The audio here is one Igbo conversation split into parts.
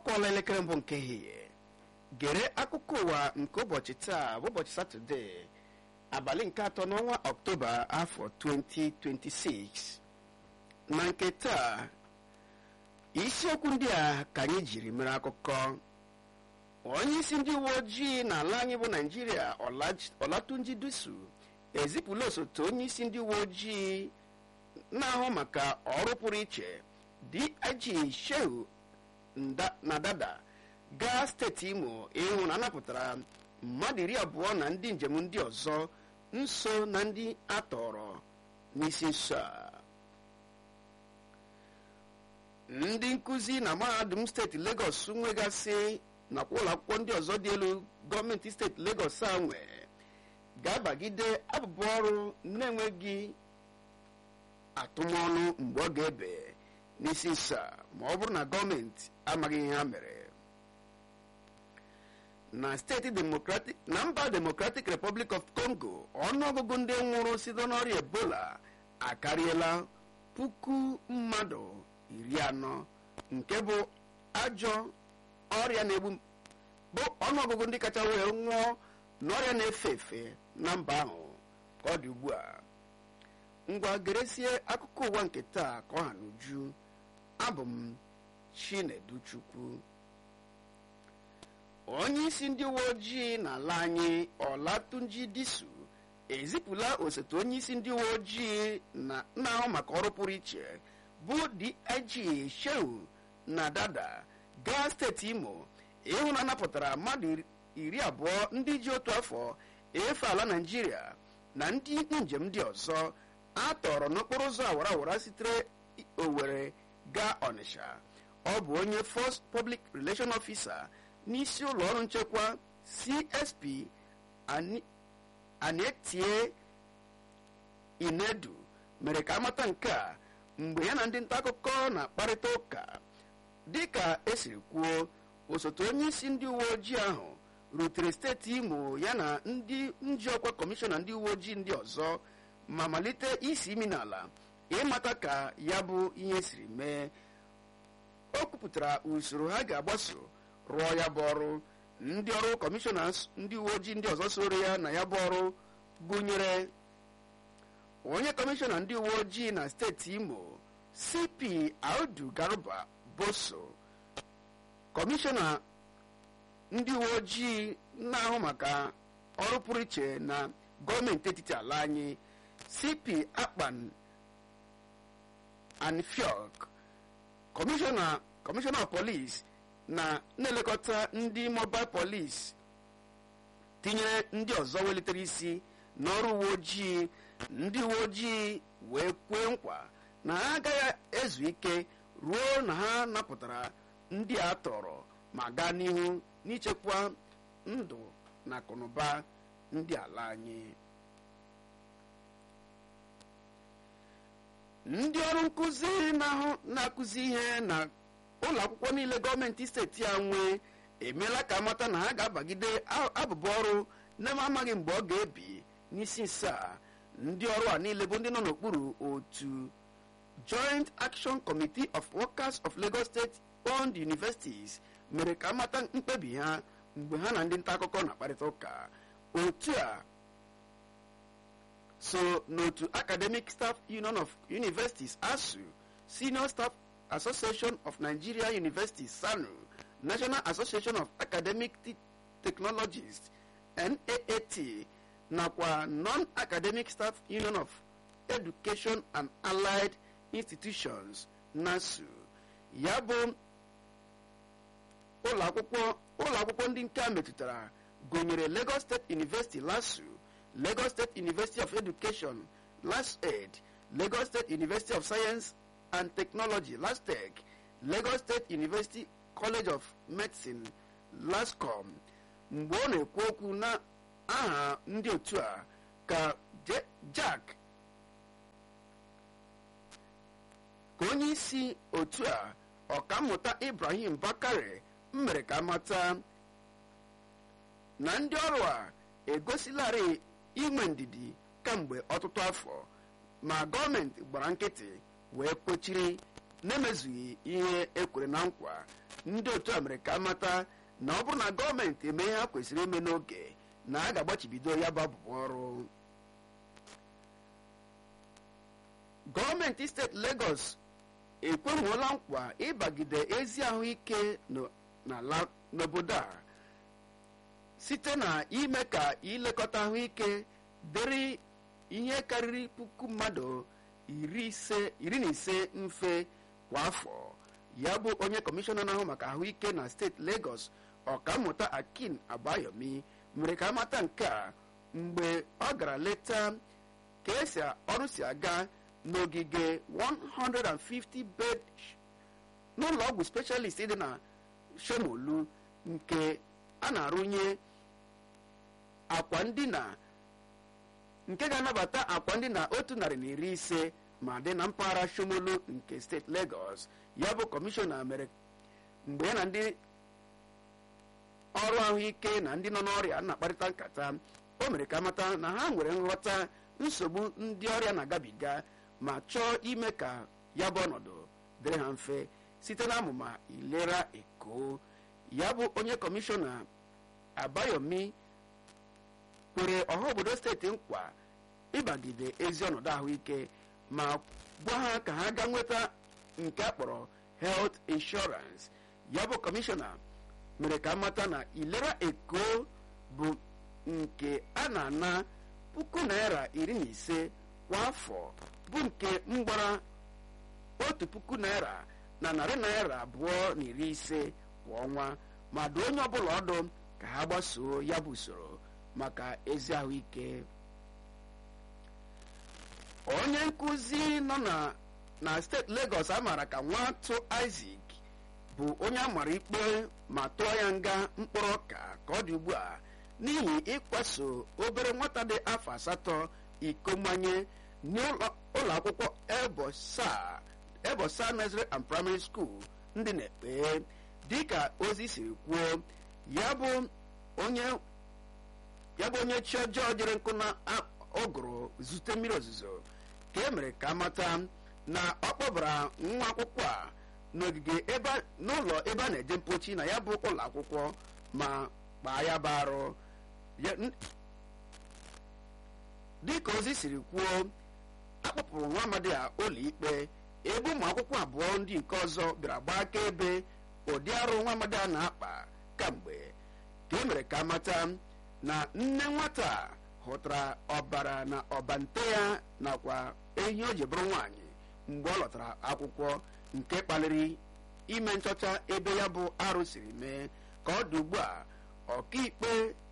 kụọla elekere mbụ nke ehihie gere akụkọ ụwa nke ụbọchị taa bụ ụbọchị satọde abalị nke atọ n'ọnwa ọktoba afọ 2026 na nke taa isiokwu ndị a ka anyị jiri mere akụkọ onye isi ndị uwe ojii n'ala anyị bụ naijiria ọlatunji dusu ezipụla osote onye isi ndị uwe ojii na-ahụ maka ọrụ pụrụ iche dig shehu na dada gaa steeti imo ịhụ na anapụtara mmadụ iri abụọ na ndị njem ndị ọzọ nso na ndị atọrọ n'isi nso a ndị nkụzi na mahadum steeti legọs nwegasị nakwa ụlọ akwụkwọ ndị ọzọ dị elu gọọmenti steeti legọs a nwe ga-abagide abụbụ ọrụ na-enweghị atụmọnụ mgbe ọ ga-ebe n'isi nso a ma ọ bụrụ na gọọmenti amaghị ihe ha mere na steeti demokratik na mba democratic republic of congo ọnụọgụgụ ndị nwụrụ site n'ọrịa ebola akarịela puku mmadụ iri anọ nke bụ ajọ ọrịa na-egbu bụ ọnụọgụgụ ndị kacha wee nwụọ n'ọrịa na-efe efe na mba ahụ ka ọ dị ugbu a ngwa geresie akụkọ ụwa nke taa ka ọ ha n'uju abụ m chineduchukwu onye isi ndị uwe ojii n'ala anyị ọlatunji disu ezipụla osote onye isi ndị uwe ojii na-ahụ maka ọrụ pụrụ iche bụ dig shehu na dada gaa steeti imo ịhụ na anapụtara mmadụ iri abụọ ndị ji otu afọ efe ala naijiria na ndị njem ndị ọzọ a tọrọ n'okporo ụzọ awara awara sitere owere gaa ọnịsha ọ bụ onye first public relation officer n'isi ụlọ ọrụ nchekwa csp anetie inedu mere ka amata nke a mgbe ya na ndị nta akụkọ na-akparịta ụka dịka esiri kwuo osote onye isi ndị uwe ojii ahụ rutere steeti imo ya na ndị njiọkwa kọmishọna ndị uwe ojii ndị ọzọ ma malite isi imi n'ala ịmata ka ya bụ ihe siri mee o kwupụtara usoro ha ga-agbaso rụọ ya bụ ọrụ ndị ọrụ kọmishọna ndị uwe ojii ndị ọzọ soro ya na ya bụ ọrụ gụnyere onye kọmishọna ndị uwe ojii na steeti imo cp audu garba boso kọmishọna ndị uwe ojii na-ahụ maka ọrụ pụrụ iche na gọọmenti etiti ala anyị cp akpan anfiok kọmishọna kọmishọna polis na na-elekọta ndị mobil polis tinyere ndị ọzọ welitere isi n'ọrụ uwe ojii ndị uwe ojii wee kwee nkwa na ha agaghị ezu ike ruo na ha napụtara ndị a tọrọ ma gaa n'ihu n'ichekwa ndụ na akụnụba ndị ala anyị ndị ọrụ nkụzi na-akụzi ihe na ụlọ akwụkwọ niile gọọmenti steeti a nwee emeela ka amata na ha ga-abagide abụbụ ọrụ na-eme amaghị mgbe ọ ga-ebi n'isi nsa ndị ọrụ a niile bụ ndị nọ n'okpuru otu joint action committee of workers of lagos state owned universities mere ka amata mkpebi ha mgbe ha na ndị nta akụkọ na-akparịta ụka otu a so n'otu academic staff union of universities asu senior staff association of nigeria universities sanu national association of academic technologists naat nakwa non-academic staff union of education and allied institutions nasu ya bụ ụlọ akwụkwọ ndị nke a metụtara gụnyere lagos state university lasu lagos state university of education lasaid lagos state university of science and technology lastec lagos state university college of medicine lascom mgbe ọ na-ekwu okwu na aha ndị otu a ka jack ka onye isi otu a ọkammụta ibrahim bakare mere ka mata na ndị ọrụ a egosilarị inwe ndidi kamgbe ọtụtụ afọ ma gọọmenti gbara nkịtị wee kpochiri na-emezughị ihe ekwere na nkwa ndị otu a mere ka amata na ọ bụrụ na gọọmenti eme ihe ha kwesịrị ime n'oge na a ga-agbachibido ya bụ abụbụ ọrụ gọọmenti steeti Lagos ekwemuola nkwa ịbagide ezi ahụike n'obodo a site na ime ka ilekọta ahụike dịrị ihe karịrị puku mmadụ iri na ise mfe kwa afọ ya bụ onye kọmishọna na-ahụ maka ahụike na steeti Lagos ọkammụta Akin Abayomi mere ka amata nke a mgbe ọ gara leta ka esi ọrụ si aga n'ogige 150 bed n'ụlọ ọgwụ specialist dị na Shomolu nke a na-arụnye akwa ndina nke ga-anabata akwa ndina otu narị na iri ise ma dị na mpaghara Shomolu nke steeti Lagos ya bụ kọmishọna mere mgbe ya na ndị ọrụ ahụike na ndị nọ n'ọrịa na-akparịta nkata o mere ka mata na ha nwere nghọta nsogbu ndị ọrịa na-agabiga ma chọọ ime ka ya bụ ọnọdụ dịrị ha mfe site na amụma ilera eko ya bụ onye kọmishọna Abayomi kwere ọha obodo steeti nkwa ịbagide ezi ọnọdụ ahụike ma gwa ha ka ha gaa nweta nke a kpọrọ health insurance ya bụ kọmishọna mere ka mata na ilera eko bụ nke a na-ana puku naira iri na ise kwa afọ bụ nke mgbara otu puku naira na narị naira abụọ na iri ise kwa ọnwa ma dụ onye ọbụla ọdụ ka ha gbasoo ya bụ usoro maka ezi ahụike onye nkụzi nọ na steeti Lagos amara ka nwatụ Isaac bụ onye amara ikpe ma tụọ ya nga mkpụrụ ọka ka ọ dị ugbu a n'ihi ịkwaso obere nwata dị afọ asatọ iko mmanye n'ụlọ akwụkwọ Ebosa Nursery and Primary School ndị na-ekpe dịka ozi siri kwuo ya bụ onye ya bụ onye chi ọjọọ jere nkụ na ụgụrụ zute mmiri ozuzo ka e mere ka amata na ọ kpọbara nwa akwụkwọ a n'ogige n'ụlọ ebe a na-eje mpochi na ya bụ ụlọ akwụkwọ ma kpaa ya bụ arụ dịka ozi siri kwuo akpọpụrụ nwa amadi a ụlọ ikpe ebe ụmụ akwụkwọ abụọ ndị nke ọzọ bịara gbaa akaebe ụdị arụ nwa amadi a na-akpa kamgbe ka e mere ka amata na nne nwata hụtara ọbara na ọbante ya nakwa ehi o ji bụrụ nwaanyị mgbe ọ lọtara akwụkwọ nke kpaliri ime nchọcha ebe ya bụ arụ siri mee ka ọ dị ugbu a ọkaikpe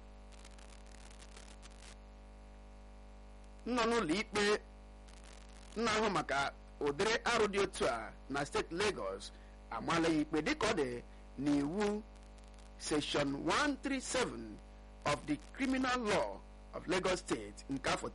nọ n'ụlọ ikpe na-ahụ maka ụdịrị arụ dị otu a na steeti Lagos amala ya ikpe dịka ọ dị n'iwu section 137 of the criminal law of Lagos State nke afọ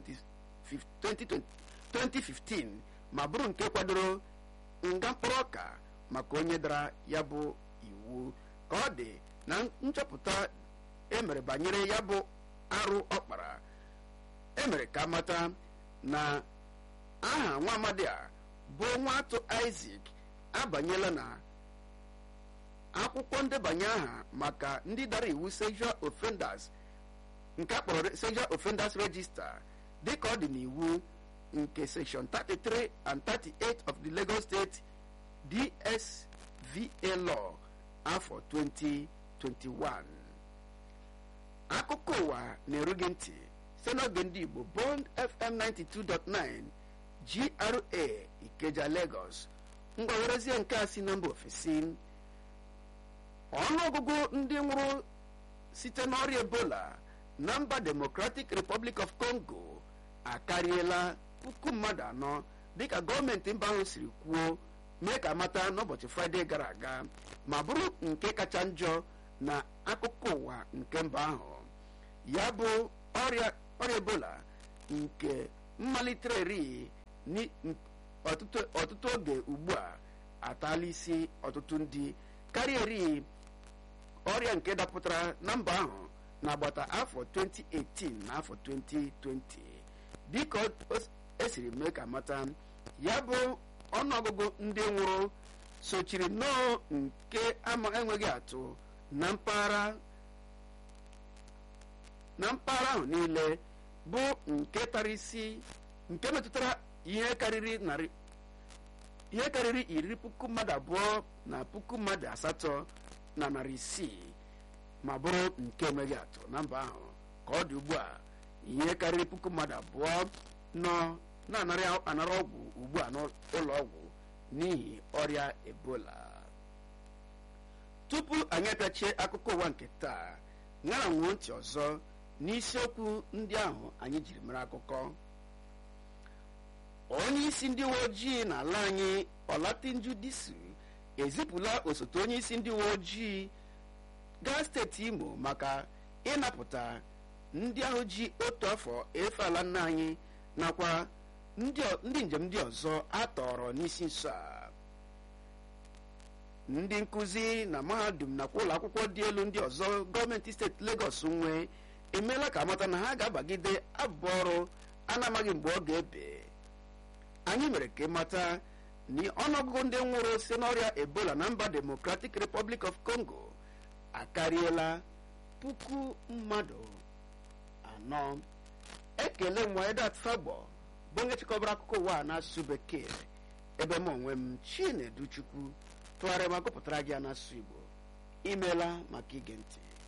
2015 ma bụrụ nke kwadoro nga mkpụrụ ọka maka onye dara ya bụ iwu ka ọ dị na nchọpụta emere banyere ya bụ arụ ọkpara emere ka mata na aha nwa amadi a bụ nwatụ Isaac abanyela na akwụkwọ ndebanye aha maka ndị dara iwu sexual offenders nke akpọrọ sexual offenders register dịka ọ dị n'iwu nke section 33 and 38 of the Lagos State DSVA law afọ 2021 akụkọ ụwa na-eru gị ntị site n'oge ndị Igbo Bond FM 92.9 GRA Ikeja Lagos ngwa werezie nke a si na mba ofesi ọnụọgụgụ ndị nwụrụ site n'ọrịa ebola na mba democratic republic of congo akarịela puku mmadụ anọ dịka gọọmenti mba ahụ siri kwuo mee ka mata n'ụbọchị fraịde gara aga ma bụrụ nke kacha njọ na akụkọ ụwa nke mba ahụ ya bụ ọrịa ọrịa ebola nke mmalitere ọtụtụ oge ugbu a atala isi ọtụtụ ndị karịa eri ọrịa nke dapụtara na mba ahụ n'agbata afọ 2018 na afọ 2020 dịka esiri mee ka mata ya bụ ọnụọgụgụ ndị nwụrụ sochiri nnọọ nke ama enweghị atụ na mpaghara na mpaghara ahụ niile bụ nke tara isi nke metụtara ihe karịrị narị ihe karịrị iri puku mmadụ abụọ na puku mmadụ asatọ na narị isii ma bụrụ nke emeghị atụ na mba ahụ ka ọ dị ugbu a ihe karịrị puku mmadụ abụọ nọ na-anara anara ọgwụ ugbu a n'ụlọ ọgwụ n'ihi ọrịa ebola tupu anyị apịachie akụkọ ụwa nke taa ṅara nwuo ntị ọzọ n'isiokwu ndị ahụ anyị jiri mere akụkọ onye isi ndị uwe ojii n'ala anyị ọlatinju disu ezipụla osote onye isi ndị uwe ojii gaa steeti imo maka ịnapụta ndị ahụ ji otu afọ efe ala nna anyị nakwa ndị njem ndị ọzọ a tọrọ n'isi nso a ndị nkụzi na mahadum nakwa ụlọ akwụkwọ dị elu ndị ọzọ gọọmenti steeti Lagos nwe emeela ka amata na ha ga-abagide abụ ọrụ a na-amaghị mgbe ọ ga-ebe anyị mere ka ịmata na ọnụọgụgụ ndị nwụrụ si n'ọrịa ebola na mba democratic republic of congo akarịela puku mmadụ anọ ekele m Edat Fagbo bụ onye chịkọbara akụkọ ụwa a n'asụsụ bekee ebe m onwe m Chinedu Chukwu tụgharịa ma gụpụtara gị ya n'asụsụ Igbo imeela maka ige ntị